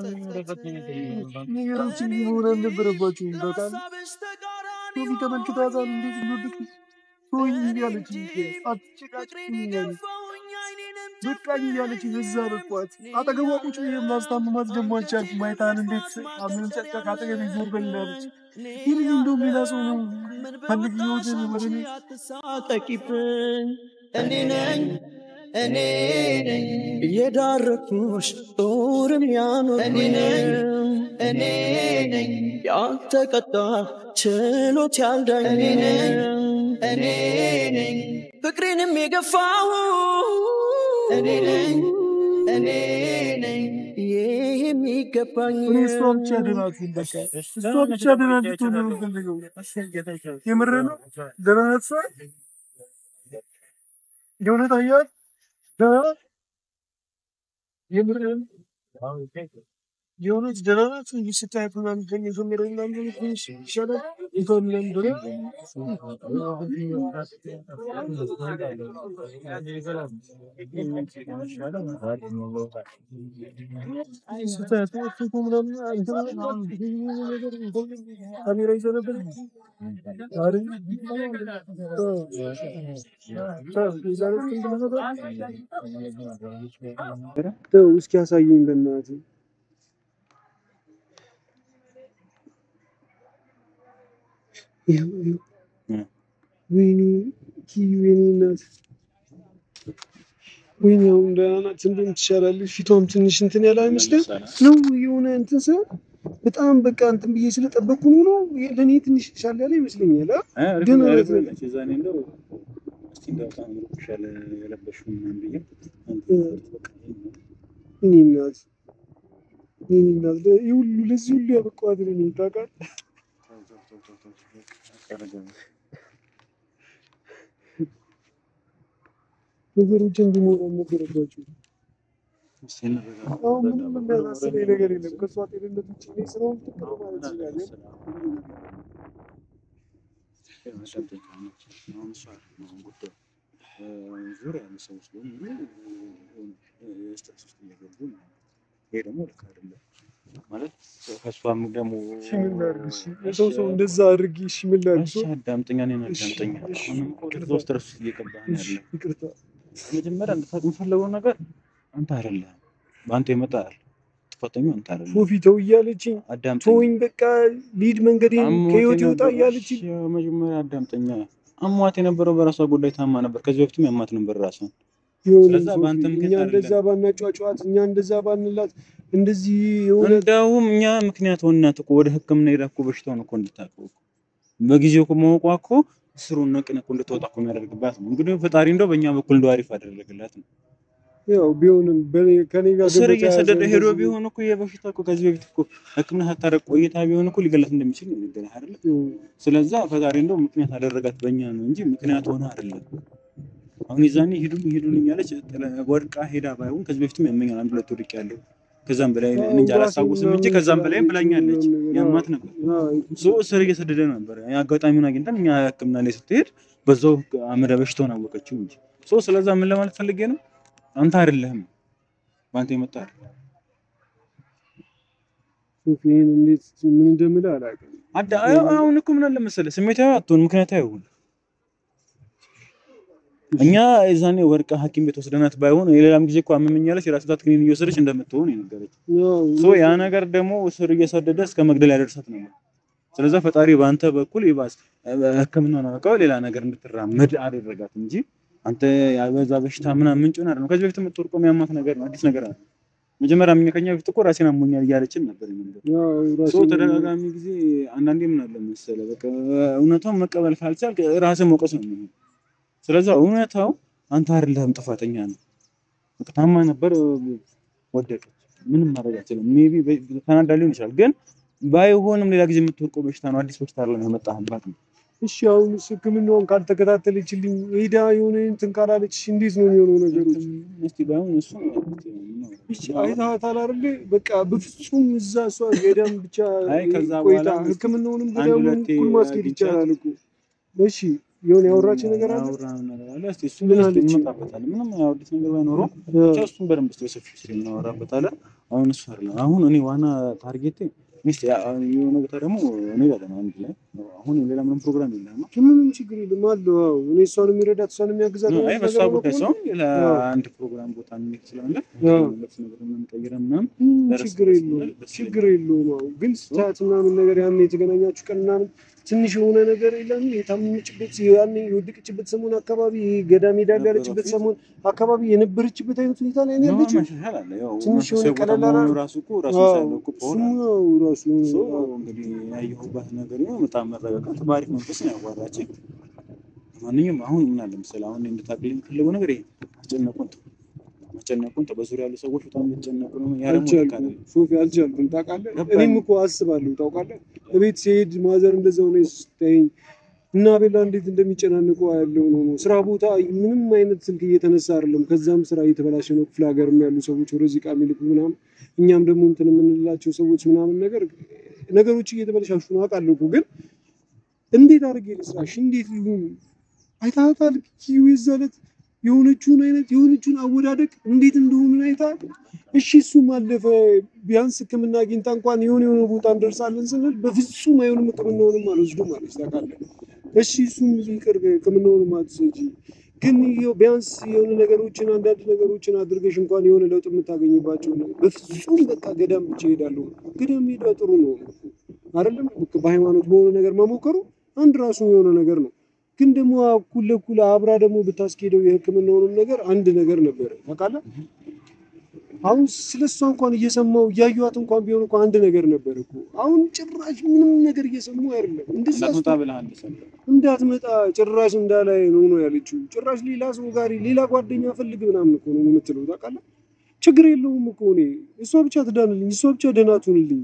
ነገሮችን መሆን አልነበረባቸውም። በጣም ለሀሳብሽ ተቃራኒ ሶፊ ተመልክቷታል እንዴት እንደወደቅ ቶኝ እያለች አትጨቃጭኝ እያለች በቃኝ እያለች በዛ በቋት አጠገቧ ቁጭ ብዬ ማስታመማት ደግሞ አልቻልኩም። አይታን እንዴት አምንም ጨቃ ከአጠገቤ ዞር በል እላለች። ይህ ልጅ እንደውም ሌላ ሰው ነው ፈልግ ህይወትን ወደ እኔ አትሳቀቂብኝ እኔ ነኝ እኔ ነኝ የዳረኩሽ ጦርም ያኖር እኔ ነኝ እኔ ነኝ ያልተቀጣ ችሎት ያልዳኝ እኔ ነኝ እኔ ነኝ ፍቅሬንም የገፋሁ እኔ ነኝ እኔ ነኝ ይህ የሚገባኝ እኔ እሷ ብቻ ደናት በቃ እሷ ብቻ ደናት ትሆን ነው የምፈልገው። የምር ነው ደህና ናት እሷ የእውነት አያት ደህና ናት የምር የእውነት ደህና ናት ስታያት ምናምን ከእኔ ጀምሮ ምናምን ትንሽ ይሻላል እንኳን ምናምን ስታያት እኮ ምናምን ካሜራ ይዘህ ነበር አይደል? ተው እስኪ ያሳየኝ በእናትህ። ይኸው ይኸው። ወይኔ ኪዩ የኔ እናት ወይኔ አሁን ደህና ናት። እንደውም ትሻላለች። ፊቷም ትንሽ እንትን ያለ አይመስልም ነው የሆነ እንትን ስል በጣም በቃ እንትን ብዬ ስለጠበቅኩ ነው ነው ለእኔ ትንሽ ሻል ያለ ይመስለኛል። አ? ደህና ናት በቃ። ዛኔ እንደው እስቲ እንደው በጣም ይሻለ የለበሽው ምናምን ብዬ የኔ እናት የኔ እናት ለ- ይህ ሁሉ ለዚህ ሁሉ ያበቃኋት እኔ ነኝ ታውቃለህ። ነገሮች እንዲሞሩ አልነበረባቸው። አሁን ምንም የሚያሳስበኝ ነገር የለም ከእሷ ጤንነት ውጭ እኔ ስራውን ፍቅር ማለት እችላለሁ። ዙሪያ ያሉ ሰዎች በሙሉ ስትረስ ውስጥ እየገቡ ነው። ይሄ ደግሞ ልክ አይደለም ማለት ከእሷም ደግሞ እሺ ምን ላድርግ? እሺ የሰው ሰው እንደዛ አድርጊ። እሺ ምን ላድርግ? እሺ አዳምጠኛ እኔን አዳምጠኛ እሺ፣ አሁንም እኮ ይቅርታ። እዛው ስትረስ ውስጥ እየገባህ ነው እሺ ያለው ይቅርታ። መጀመሪያ እንድታውቅ የምፈልገው ነገር አንተ አይደለህም በአንተ የመጣ ጥፋተኛው አንተ አይደለህም ሶፊ ተው እያለችኝ አዳምጠኝ ተወኝ በቃ ሊድ መንገዴን ከህይወት ይወጣ እያለችኝ መጀመሪያ አዳምጠኛ አሟት የነበረው በራሷ ጉዳይ ታማ ነበር ከዚህ በፊትም ያማት ነበር ራሷን የሆነ ስለዛ ሶፊ፣ በአንተ እኛ ምክንያት እንደዛ ባናጫጫዋት እኛ እንደዛ ባንላት እንደዚህ የሆነ እንደውም እኛ ምክንያት ሆናት እኮ ወደ ህክምና ሄዳ እኮ በሽታውን እኮ እንድታውቀው እኮ በጊዜው እኮ ማወቋ እኮ ስሩን ነቅን እኮ እንድትወጣ እኮ የሚያደርግባት ነው እንግዲህ ፈጣሪ እንደው በእኛ በኩል እንደው አሪፍ አደረገላት ነው ያው ቢሆንም በኔ- ከኔ ጋር ስር ገበታ እየሰደደ ያዘ ሄዶ እንደዚህ- ቢሆን እኮ የበሽታ እኮ ከዚህ በፊት እኮ ህክምና ሳታረቅ ቆይታ ቢሆን እኮ ሊገላት እንደሚችል ነው የሚነገረህ አይደለ ስለዛ ፈጣሪ እንደው ምክንያት አደረጋት በእኛ ነው እንጂ ምክንያት ሆነ አይደለም። አሁን የዛኔ ሂዱን ሂዱን እያለች ጥለ- ወድቃ ሄዳ ባይሆን ከዚህ በፊትም ያመኛል አንድ ሁለት ወድቅ ያለው ከዛም በላይ እኔ እንጃ አላስታውስም እንጂ ከዛም በላይም ብላኛለች። ያማት ነበር ሶ ስር እየሰደደ ነበር። አጋጣሚውን አግኝተን እኛ ህክምና ላይ ስትሄድ በዛው አመዳ በሽታውን አወቀችው እንጂ ሶ ስለዛ ምን ለማለት ፈልጌ ነው አንተ አይደለህም በአንተ የመጣ አይደለም። ሶፊን እንዴት ምን እንደምልህ አላውቅም። አዳ- አሁን እኮ ምን አለ መሰለህ ስሜታዊ አትሆን፣ ምክንያታዊ ሁን። እኛ የዛኔ ወርቃ ሐኪም ቤት ወስደናት ባይሆን የሌላም ጊዜ እኮ አመመኛለች የራስ ምታት ክኒን እየወሰደች እንደምትሆን የነገረች ያው ሶ ያ ነገር ደግሞ ስር እየሰደደ እስከ መግደል ያደርሳት ነው። ስለዛ ፈጣሪ በአንተ በኩል ይባስ ህክምናውን አውቀው ሌላ ነገር እንድትራመድ አደረጋት እንጂ አንተ ያበዛ በሽታ ምናምን ምንጭ ሆነ አይደለም። ከዚህ በፊት የምትወርቀው የሚያማት ነገር ነው፣ አዲስ ነገር አለ። መጀመሪያ እኛ ከኛ በፊት እኮ ራሴን አሞኛል እያለችን ነበር የምንለው። ያው ሰው ራሴን- ተደጋጋሚ ጊዜ አንዳንዴ ምን አለ መሰለህ በቃ እውነታውን መቀበል ካልቻልክ ራስን መውቀስ ነው የሚሆነው። ስለዛ እውነታው አንተ አይደለህም ጥፋተኛ ነው። በቃ ታማ ነበር ወደቀች። ምንም ማድረግ አትችልም። ሜይ ቢ ተናዳ ሊሆን ይችላል፣ ግን ባይሆንም ሌላ ጊዜ የምትወርቀው በሽታ ነው። አዲስ በሽታ አይደለም የመጣህባት ነው። እሺ አሁን ህክምናውን ካልተከታተለችልኝ ሄዳ የሆነ እንትን ካላለች እንዴት ነው የሚሆነው ነገሮች? እስቲ ባይሆን እሱ እሺ አይተሃታል አይደል? በቃ በፍጹም እዛ እሷ ገዳም ብቻ አይ ከዛ ቆይታ በኋላ ህክምናውንም አንድ ገዳሙን ሁለቴ እኩል ማስኬድ አግኝቻት- ይቻላል እኮ። እሺ የሆነ ያወራችን ነገር አለ ያወራነው ነገር አለ። እስኪ እሱን ምን እስኪ አለች? እንመጣበታለን። ምንም ያወሩት ነገር ባይኖረው ብቻ እሱን በደንብ እስኪ በሰፊው ስለ እናወራበታለን። አሁን እሱ አይደለም። አሁን እኔ ዋና ታርጌቴ ሚስት የሆነ ቦታ ደግሞ እኔ ጋር ነው አንድ ላይ አሁን ሌላ ምንም ፕሮግራም የለም። ምንም ችግር የለም አለው። አዎ እኔ እሷን የሚረዳት እሷን የሚያግዛት አይ አይነት በሷ ነገር ጉዳይ ከሆነ ሳይሆን ሌላ አዎ። አንድ ፕሮግራም ቦታ እንሄድ ስላለ አዎ። ልብስ ነገር የምንቀይረን ምናምን ምንም ደረስ ችግር ደረስ የለውም ማለት ደስ ችግር የለውም። አዎ ግን ስታት ምናምን ነገር ያን የተገናኛችሁ ቀን ምናምን ትንሽ የሆነ ነገር የለም የታመመችበት ያኔ የወደቀችበት ሰሞን አካባቢ ገዳ ሜዳ ላይ ያለችበት ሰሞን አካባቢ የነበረችበት አይነት ሁኔታ ላይ ነው ያለችው። መሻሻል አለ። ያው ትንሽ የሆነ መንፈሳዊ ቦታ ቀለል መሆኑ አላለ? ራሱ እኮ ራሱ አዎ፣ ሳይሆን እኮ ፓወር እሱም አለ። ያው ራሱ ሶ አዎ። እንግዲህ ያየሁባት ነገር ነው በጣም መረጋጋት በአሪፍ መንፈስ ነው ያዋራችኝ። ማንኛውም አሁን ምን አለ መሰለህ አሁን እንድታቅልኝ የምፈልገው ነገር ይሄ አስጨነቁን ተው፣ ማስጨነቁን ተው። በዙሪያ ያሉ ሰዎች በጣም እየተጨነቁ ነው። ያ ደግሞ ልክ አልቻልኩም አይደለም። ሶፊ አልቻልኩም። ታውቃለህ ገባኝ። እኔም እኮ አስባለሁ ታውቃለህ። እቤት ሲሄድ ማዘር እንደዛው ነው ስታይኝ እና ቤላ እንዴት እንደሚጨናንቁ ያለው ነው ነው ስራ ቦታ ምንም አይነት ስልክ እየተነሳ አይደለም። ከዛም ስራ እየተበላሸ ነው። ክፍለ ሀገርም ያሉ ሰዎች ወደዚህ ዕቃ የሚልኩ ምናምን፣ እኛም ደግሞ እንትን የምንላቸው ሰዎች ምናምን ነገር ነገሮች እየተበላሻሹ ነው አውቃለሁ እኮ ግን እንዴት አድርጌ ልስራሽ? እንዴት ሊሆን አይታታል ኪዩ ይዘለት የሆነችውን አይነት የሆነችውን አወዳደቅ እንዴት እንደሆነ አይታል። እሺ እሱም አለፈ። ቢያንስ ሕክምና አግኝታ እንኳን የሆነ የሆነ ቦታ እንደርሳለን ስንል በፍጹም አይሆንም ሕክምናውንም አልወስዱም አለች። ታውቃለህ? እሺ እሱም ይቅር ሕክምናውንም አትሰጪ፣ ግን ይኸው ቢያንስ የሆነ ነገሮችን አንዳንድ ነገሮችን አድርገሽ እንኳን የሆነ ለውጥ የምታገኝባቸው ነው። በፍጹም በቃ ገዳም ብቻ እሄዳለሁ። ገዳም ሄዳ ጥሩ ነው አይደለም? በሃይማኖት በሆነ ነገር መሞከሩ አንድ ራሱ የሆነ ነገር ነው። ግን ደግሞ እኩል ለእኩል አብራ ደግሞ ብታስኬደው የህክምናውንም ነገር አንድ ነገር ነበረ ታውቃለህ። አሁን ስለ እሷ እንኳን እየሰማው እያዩዋት እንኳን ቢሆን እኮ አንድ ነገር ነበር እኮ። አሁን ጭራሽ ምንም ነገር እየሰሙ አይደለም። እንደዛ እንዳትመጣ ብለሃል ሰው እንዳትመጣ ጭራሽ እንዳላይ ነው ነው ያለችው። ጭራሽ ሌላ ሰው ጋር ሌላ ጓደኛ ፈልግ ምናምን እኮ ነው የምትለው ታውቃለህ። ችግር የለውም እኮ እኔ እሷ ብቻ ትዳንልኝ፣ እሷ ብቻ ደህና ትሁንልኝ።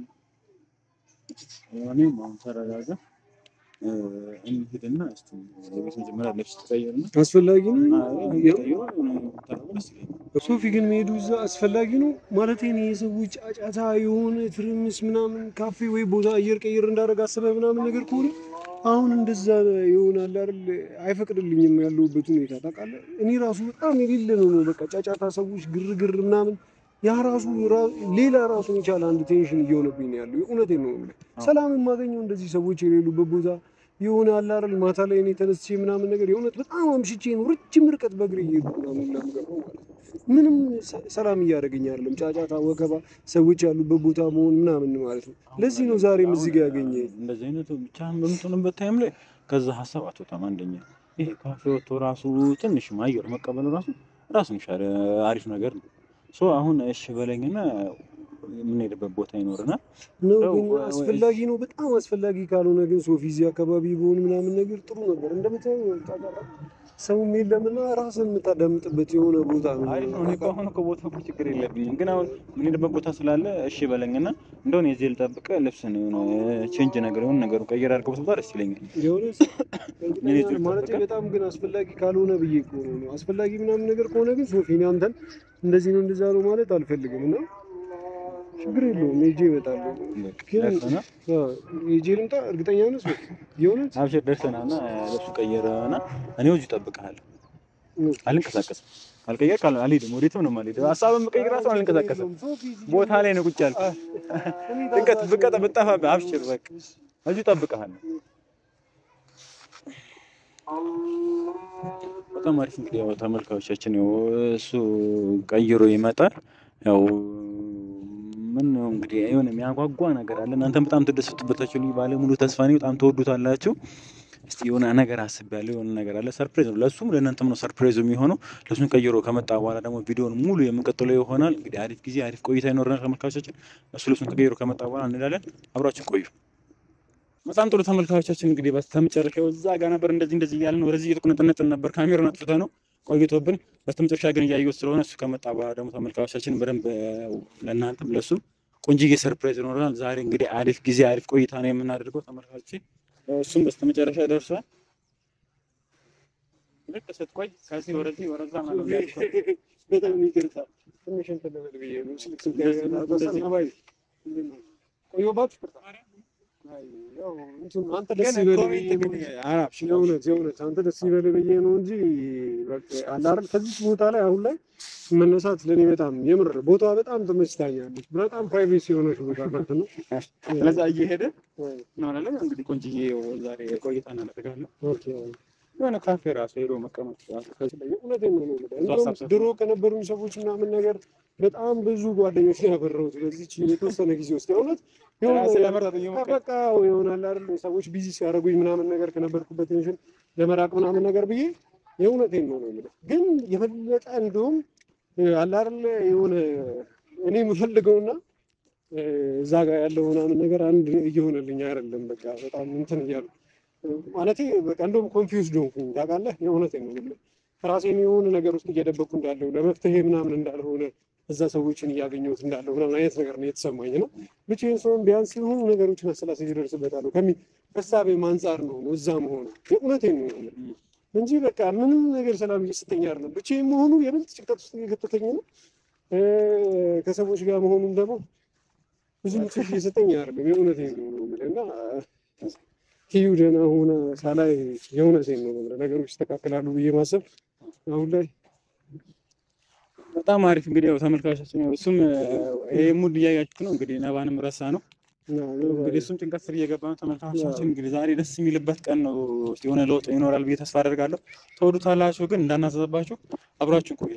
እኔም አሁን ተረጋጋ እ፣ እንሂድና እስኪ የቤት መጀመሪያ ልብስ ትቀይርና አስፈላጊ ነው ቀይሮ ተረጋጋ ደስ ይለኛል። ሶፊ ግን መሄዱ እዛ አስፈላጊ ነው ማለት እኔ የሰዎች ጫጫታ የሆነ ትርምስ ምናምን ካፌ ወይ ቦታ አየር ቀይር እንዳደረግ አስበ ምናምን ነገር ከሆነ አሁን እንደዛ ይሆናል አይደል? አይፈቅድልኝም ያለሁበት ሁኔታ ታውቃለህ። እኔ ራሱ በጣም የሌለ ነው ነው በቃ ጫጫታ፣ ሰዎች ግርግር ምናምን ያ ራሱ ራ- ሌላ ራሱን የቻለ አንድ ቴንሽን እየሆነብኝ ነው ያለው። የእውነቴን ነው የምልህ። ሰላም የማገኘው እንደዚህ ሰዎች የሌሉበት ቦታ የሆነ አለ አይደል? ማታ ላይ እኔ ተነስቼ ምናምን ነገር የእውነት በጣም አምሽቼ ነው ረጅም ርቀት በእግሬ እየሄድኩ ምናምን ለምገባው ማለት ነው። ምንም ሰ- ሰላም እያደረገኝ አይደለም። ጫጫታ፣ ወከባ፣ ሰዎች ያሉበት ቦታ መሆን ምናምን ማለት ነው። ለዚህ ነው ዛሬም እዚህ ጋር ያገኘ እንደዚህ አይነቱ ብቻህን በምትሆንበት ታይም ላይ ከዛ ሀሳብ አትወጣም። አንደኛ ይሄ ካፌ ወጥቶ ራሱ ትንሽ አየር መቀበል ራሱ ራሱን የቻለ አሪፍ ነገር ነው። ሶ አሁን እሺ በለኝና የምንሄድበት ቦታ ይኖርናል። ነው ያው ግን ወ- አስፈላጊ ነው። በጣም አስፈላጊ ካልሆነ ግን ሶፊ እዚህ አካባቢ በሆን ምናምን ነገር ጥሩ ነበር። እንደምታየው ጫጫታ ሰውም የለምና ራስን የምታዳምጥበት የሆነ ቦታ ነው። አሪፍ ነው። እኔ እኮ አሁን እኮ ቦታ እኮ ችግር የለብኝም፣ ግን አሁን የምንሄድበት ቦታ ስላለ እሺ በለኝና እንደሆነ የዚህ ልጠብቅ ልብስን የሆነ ቼንጅ ነገር የሆነ ነገሩ ቀይር አድርገው ብትወጣ ደስ ይለኛል። የሆነ ምን ይዞ ማለት ይጠብቃል? በጣም ግን አስፈላጊ ካልሆነ ብዬ እኮ ነው። አስፈላጊ ምናምን ነገር ከሆነ ግን ሶፊ እኔ አንተን እንደዚህ ነው እንደዛ ነው ማለት አልፈልግም እና ችግር የለውም ሄጄ እመጣለሁ። ግን ደርሰና አዎ፣ ሄጄ ልምጣ። እርግጠኛ ነህ ሶፊ? የእውነት አብሽር ደርሰናና ልብሱ ቀየረና እኔ እዚሁ እጠብቅሃለሁ። ነው። አልንቀሳቀስም። ካልቀየር ካል አልሄድም። ወዴትም ነው የማልሄደው። ሀሳብን መቀየር ራሱ አልንቀሳቀስም። ሶፊ እዚህ ቦታ ላይ ነው ቁጭ ያልኩት። ድንገት ብቀጠ ብጠፋብህ አብሽር በቃ እዚሁ እጠብቅሃለሁ። በጣም አሪፍ እንግዲህ ያው ተመልካቾቻችን ያው እሱ ቀይሮ ይመጣል። ያው ምን ነው እንግዲህ የሆነ የሚያጓጓ ነገር አለ። እናንተም በጣም ትደሰቱበታችሁ። ልዩ ባለሙሉ ተስፋ ነኝ። በጣም ተወዱታላችሁ። እስቲ የሆነ ነገር አስቤያለሁ። የሆነ ነገር አለ። ሰርፕራይዝ ነው ለእሱም ለእናንተም ነው ሰርፕራይዙ የሚሆነው። ለእሱን ቀይሮ ከመጣ በኋላ ደግሞ ቪዲዮን ሙሉ የምንቀጥለው ይሆናል። እንግዲህ አሪፍ ጊዜ አሪፍ ቆይታ ይኖረናል ተመልካቾቻችን። እሱ ልብሱን ከቀይሮ ከመጣ በኋላ እንላለን። አብራችን ቆዩ። በጣም ጥሩ ተመልካቾቻችን እንግዲህ በስተመጨረሻው እዛ ጋር ነበር እንደዚህ እንደዚህ እያልን ወደዚህ እየተቁነጠነጥን ነበር። ካሜራውን አጥፍተ ነው ቆይቶብን፣ በስተመጨረሻ ግን እያየሁት ስለሆነ እሱ ከመጣ በኋላ ደግሞ ተመልካቾቻችን በደንብ ለእናንተም ለእሱም ቆንጅዬ ሰርፕራይዝ ይኖረናል። ዛሬ እንግዲህ አሪፍ ጊዜ አሪፍ ቆይታ ነው የምናደርገው ተመልካቾች። እሱም በስተመጨረሻ ደርሷል። ልክ ስትቆይ ከዚህ ወደዚህ ወደዛ ማለት ነው። በጣም ይቅርታ ትንሽ እንትን ልበል ብዬ ነው። ስልክ ስልክ ቆየሁባችሁ። ያው እንትን አንተ ደስ ይበልህ ብዬ ነው እንጂ የእውነት የእውነት አንተ ደስ ይበልህ ብዬ ነው እንጂ በቃ አለ አይደል ከዚህ ቦታ ላይ አሁን ላይ መነሳት ለእኔ በጣም የምር ቦታዋ በጣም ተመችታኛለች። በጣም ፕራይቬሲ የሆነች ቦታ ናት ነው። ስለዛ እየሄደ እንሆናለን እንግዲህ ቆንጅዬ ዛሬ ቆይታ እናደርጋለን። ኦኬ የሆነ ካፌ ራሱ ሄዶ መቀመጥ እውነቴን ነው የምልህ። እንደውም ድሮ ከነበሩኝ ሰዎች ምናምን ነገር በጣም ብዙ ጓደኞች ነው ያፈራሁት በዚች የተወሰነ ጊዜ ውስጥ የእውነት የሆነ ራስን ለመርዳት እየሞከርክ በቃ ይሆናል አይደል ሰዎች ቢዚ ሲያደርጉኝ ምናምን ነገር ከነበርኩበት ቴንሽን ለመራቅ ምናምን ነገር ብዬ የእውነቴን ነው ነው የምልህ። ግን የበለጠ እንደውም አለ አይደል የሆነ እኔ የምፈልገውና እዛ ጋር ያለው ምናምን ነገር አንድ እየሆነልኝ አይደለም። በቃ በጣም እንትን እያሉ ማለቴ በቃ እንደውም ኮንፊውዝድ ሆንኩኝ ታውቃለህ። የእውነቴን ነው የምልህ ራሴን የሆነ ነገር ውስጥ እየደበቅኩ እንዳለው ለመፍትሄ ምናምን እንዳልሆነ እዛ ሰዎችን እያገኘሁት እንዳለው ምናምን አይነት ነገር ነው የተሰማኝ ነው። ብቻዬን ሰውን ቢያንስ የሆኑ ነገሮችን አሰላስዬ እደርስበታለሁ ከሚ ሀሳቤም አንጻር ነው ነው እዛ መሆኑ የእውነቴን ነው የምልህ እንጂ በቃ ምንም ነገር ሰላም እየሰጠኝ አይደለም። ብቻዬን መሆኑ የበለጠ ጭንቀት ውስጥ እየከተተኝ ነው። ከሰዎች ጋር መሆኑም ደግሞ ብዙ ምቾት እየሰጠኝ አይደለም። የእውነቴን ነው የምልህ እና ኪዩ ደህና ሆነ ሳላይ የእውነቴን ነው የምልህ ነገሮች ይስተካከላሉ ብዬ ማሰብ አሁን ላይ በጣም አሪፍ እንግዲህ ያው ተመልካቾቻችን ያው እሱም ይሄ ሙድ እያያችሁ ነው እንግዲህ ነባንም ረሳ ነው እንግዲህ እሱም ጭንቀት ስር እየገባ ነው። ተመልካቾቻችን እንግዲህ ዛሬ ደስ የሚልበት ቀን ነው። እስኪ የሆነ ለውጥ ይኖራል ብዬ ተስፋ አደርጋለሁ። ተወዱታላችሁ፣ ግን እንዳናዘዘባችሁ አብራችሁ ቆዩ።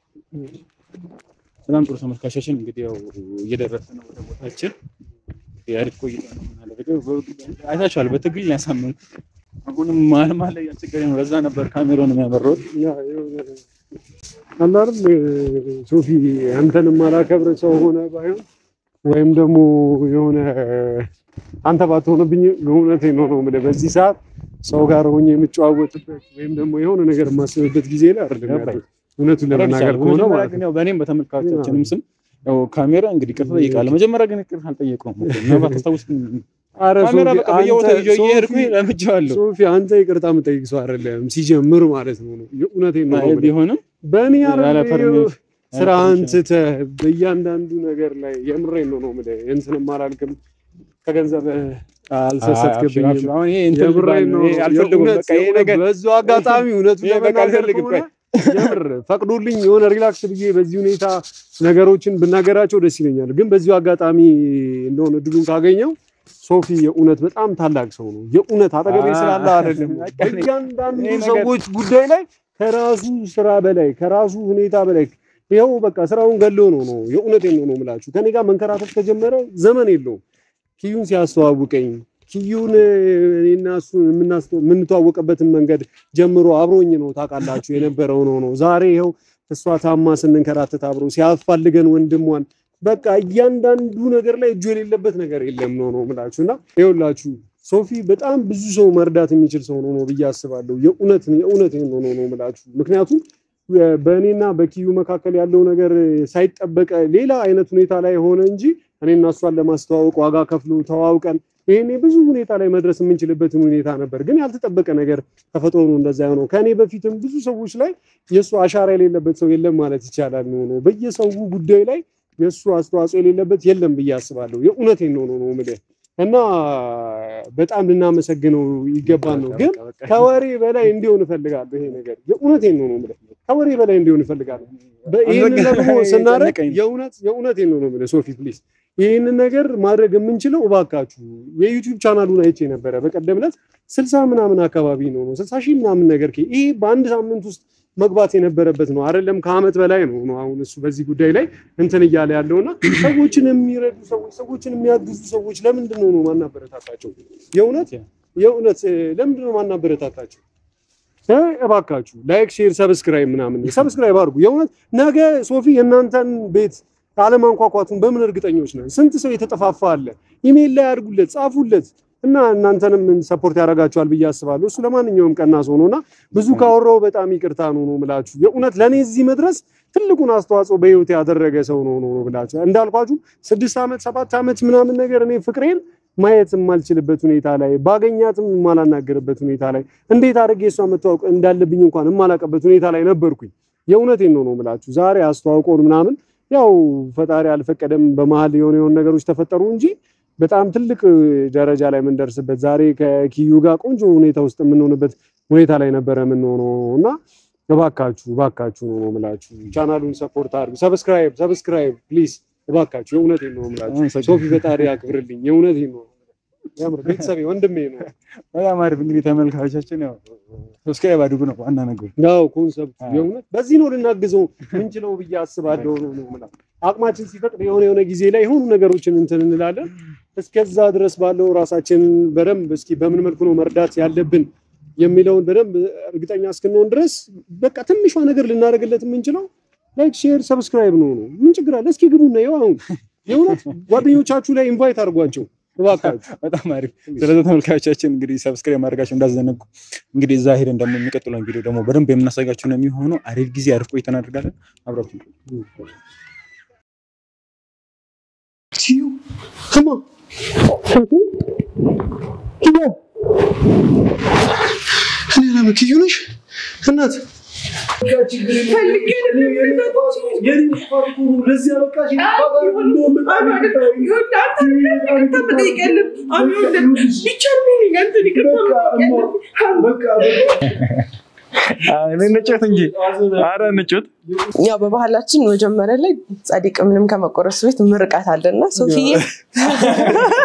በጣም ጥሩ ተመልካቾቻችን እንግዲህ ያው እየደረሰ ነው ወደ ቦታችን። የአሪፍ ቆይታ ነው የምናደርገው። አይታችኋል፣ በትግል ያሳምኑ አሁንም መሀል መሀል ላይ ያስቸገረኝ ነው። ለዛ ነበር ካሜራውን የሚያበረው አለ አይደል ሶፊ አንተንም አላከብር ሰው ሆነ ባይሆን ወይም ደግሞ የሆነ አንተ ባትሆንብኝ እውነቴን ነው ነው የምልህ በዚህ ሰዓት ሰው ጋር ሆኜ የምጨዋወጥበት ወይም ደግሞ የሆነ ነገር የማስብበት ጊዜ ላይ አይደለም ያለሁት። እውነቱን ለመናገር ከሆነ ማለት ነው። ያው በእኔም በተመልካቾቻችንም ስም ያው ካሜራ እንግዲህ ይቅርታ ጠይቃለሁ። መጀመሪያ ግን ይቅርታ አልጠየቀውም። ምናልባት ታስታውስ ኧረ ካሜራ ሶፊ በቃ በየቦታው አንተ- ይዤ እየሄድኩኝ ሶፊ- ለምጄዋለሁ። ሶፊ አንተ ይቅርታ የምጠይቅ ሰው አይደለም ሲጀምር ማለት ነው ነው የእውነቴን ነው አይ የምልህ። ቢሆንም በእኔ ያለ አይደል ፐርሚሽን ስራህን ትተህ በእያንዳንዱ ነገር ላይ የምሬን ነው ነው የምልህ እንትንም አላልክም ከገንዘብ አልሰሰትክብኝም አብሽር፣ አሁን ይሄ እንትን የምሬን ነው ይሄ አልፈልግም። የእውነት- በቃ ይሄ የእውነት ነገር በዚሁ አጋጣሚ እውነቱን ይሄ በቃ ለመናገር አልፈልግም። ከሆነ የምር ፈቅዶልኝ የሆነ ሪላክስ ብዬ በዚህ ሁኔታ ነገሮችን ብናገራቸው ደስ ይለኛል። ግን በዚሁ አጋጣሚ እንደሆነ እድሉን ካገኘው ሶፊ የእውነት በጣም ታላቅ ሰው ነው። የእውነት አጠገቤ አ- ስላለ አይደለም። በቃ እኔ- በእያንዳንዱ ይሄ ነገር- ሰዎች ጉዳይ ላይ ከራሱ ስራ በላይ ከራሱ ሁኔታ በላይ ይኸው በቃ ስራውን ገሎ ነው ነው የእውነቴን ነው ነው የምላችሁ ከኔ ጋር መንከራተት ከጀመረ ዘመን የለውም። ኪዩን ሲያስተዋውቀኝ ኪዩን እኔና እሱ የምናስተ- የምንተዋወቅበትን መንገድ ጀምሮ አብሮኝ ነው ታውቃላችሁ የነበረው ነው ነው ዛሬ ይኸው እሷ ታማ ስንንከራተት አብሮ ሲያፋልገን ወንድሟን በቃ እያንዳንዱ ነገር ላይ እጁ የሌለበት ነገር የለም ነው ነው የምላችሁ እና ይኸውላችሁ ሶፊ በጣም ብዙ ሰው መርዳት የሚችል ሰው ነው ነው ብዬ አስባለሁ። የእውነት የእውነት ነው ነው ነው የምላችሁ ምክንያቱም በእኔና በኪዩ መካከል ያለው ነገር ሳይጠበቀ ሌላ አይነት ሁኔታ ላይ ሆነ እንጂ እኔና እሷን ለማስተዋወቅ ዋጋ ከፍሎ ተዋውቀን ይሄኔ ብዙ ሁኔታ ላይ መድረስ የምንችልበትን ሁኔታ ነበር። ግን ያልተጠበቀ ነገር ተፈጥሮ ነው እንደዛ የሆነው። ከእኔ በፊትም ብዙ ሰዎች ላይ የእሱ አሻራ የሌለበት ሰው የለም ማለት ይቻላል ነው ነው በየሰው ጉዳይ ላይ የእሱ አስተዋጽኦ የሌለበት የለም ብዬ አስባለሁ። የእውነቴን ነው ነው ነው የምልህ እና በጣም ልናመሰግነው ይገባል ነው ግን ከወሬ በላይ እንዲሆን እፈልጋለሁ። ይሄ ነገር የእውነቴን ነው ነው የምልህ ከወሬ በላይ እንዲሆን እፈልጋለሁ። ይህንን ደግሞ ስናደርግ ጨነቀኝ። የእውነት የእውነቴን ነው ነው የምልህ ሶፊ ፕሊዝ ይህንን ነገር ማድረግ የምንችለው እባካችሁ የዩቲዩብ ቻናሉን አይቼ ነበረ በቀደም ዕለት ስልሳ ምናምን አካባቢ ነው ነው ስልሳ ሺህ ምናምን ነገር ከ- ይሄ በአንድ ሳምንት ውስጥ መግባት የነበረበት ነው አይደለም ከአመት በላይ ነው ነው አሁን እሱ በዚህ ጉዳይ ላይ እንትን እያለ ያለውና ሰዎችን የሚረዱ ሰዎች ሰዎችን የሚያግዙ ሰዎች ለምንድን ነው ነው ማናበረታታቸው የእውነት የእውነት እ፣ ለምንድን ነው ማናበረታታቸው እ፣ እባካችሁ ላይክ ሼር ሰብስክራይብ ምናምን ሰብስክራይብ አድርጉ የእውነት ነገ ሶፊ የእናንተን ቤት አለማንኳኳቱን በምን እርግጠኞች ነን ስንት ሰው የተጠፋፋ አለ ኢሜይል ላይ አድርጉለት ጻፉለት እና እናንተንም ሰፖርት ያደርጋችኋል ብዬ አስባለሁ እሱ ለማንኛውም ቀና ሰው ነውና ብዙ ካወራው በጣም ይቅርታ ነው ነው ምላችሁ የእውነት ለእኔ እዚህ መድረስ ትልቁን አስተዋጽኦ በህይወት ያደረገ ሰው ነው ነው ብላችሁ እንዳልኳችሁ ስድስት ዓመት ሰባት ዓመት ምናምን ነገር እኔ ፍቅሬን ማየት የማልችልበት ሁኔታ ላይ ባገኛትም የማላናገርበት ሁኔታ ላይ እንዴት አድርጌ እሷ መተዋወቅ እንዳለብኝ እንኳን የማላውቅበት ሁኔታ ላይ ነበርኩኝ። የእውነቴን ነው ነው ምላችሁ ዛሬ አስተዋውቆን ምናምን ያው ፈጣሪ አልፈቀደም በመሀል የሆነ የሆነ ነገሮች ተፈጠሩ እንጂ በጣም ትልቅ ደረጃ ላይ የምንደርስበት ዛሬ ከኪዩ ጋር ቆንጆ ሁኔታ ውስጥ የምንሆንበት ሁኔታ ላይ ነበረ የምንሆነው እና እባካችሁ እባካችሁ ነው የምላችሁ። ቻናሉን ሰፖርት አድርጉ። ሰብስክራይብ ሰብስክራይብ ፕሊዝ እባካችሁ። የእውነቴን ነው የምላችሁ። ሶፊ ፈጣሪ ያክብርልኝ። የእውነቴን ነው የምር ቤተሰቤ ወንድሜ ነው። በጣም አሪፍ እንግዲህ ተመልካቾቻችን ያው ሰብስክራይብ አድርጉ ነው ዋና ነገሩ። ያው ኮንሰፕት የእውነት በዚህ ነው ልናግዘው ምንችለው ብዬ አስባለሁ ነው ነው የምለው። አቅማችን ሲፈቅድ የሆነ የሆነ ጊዜ ላይ የሆኑ ነገሮችን እንትን እንላለን። እስከዛ ድረስ ባለው ራሳችንን በደንብ እስኪ በምን መልኩ ነው መርዳት ያለብን የሚለውን በደንብ እርግጠኛ እስክንሆን ድረስ በቃ ትንሿ ነገር ልናደርግለት የምንችለው ላይክ፣ ሼር፣ ሰብስክራይብ ነው ነው። ምን ችግር አለ? እስኪ ግቡና ይኸው አሁን የእውነት ጓደኞቻችሁ ላይ ኢንቫይት አድርጓቸው እባካችሁ። በጣም አሪፍ። ስለዚህ ተመልካቾቻችን እንግዲህ ሰብስክራይብ ማድረጋቸው እንዳዘነጉ እንግዲህ እዛ ሄደን ደግሞ የሚቀጥለውን ቪዲዮ ደግሞ በደንብ የምናሳያቸው ነው የሚሆነው። አሪፍ ጊዜ አሪፍ ቆይታ እናደርጋለን። አብራችሁ ኪዩ ስማ እኔ ላም ኪዩ ነሽ እናት እንጫወት እንጂ ኧረ እንጫወት። ያው በባህላችን መጀመሪያ ላይ ጻድቅ ምንም ከመቆረሱ ቤት ምርቃት አለና ሶፊዬ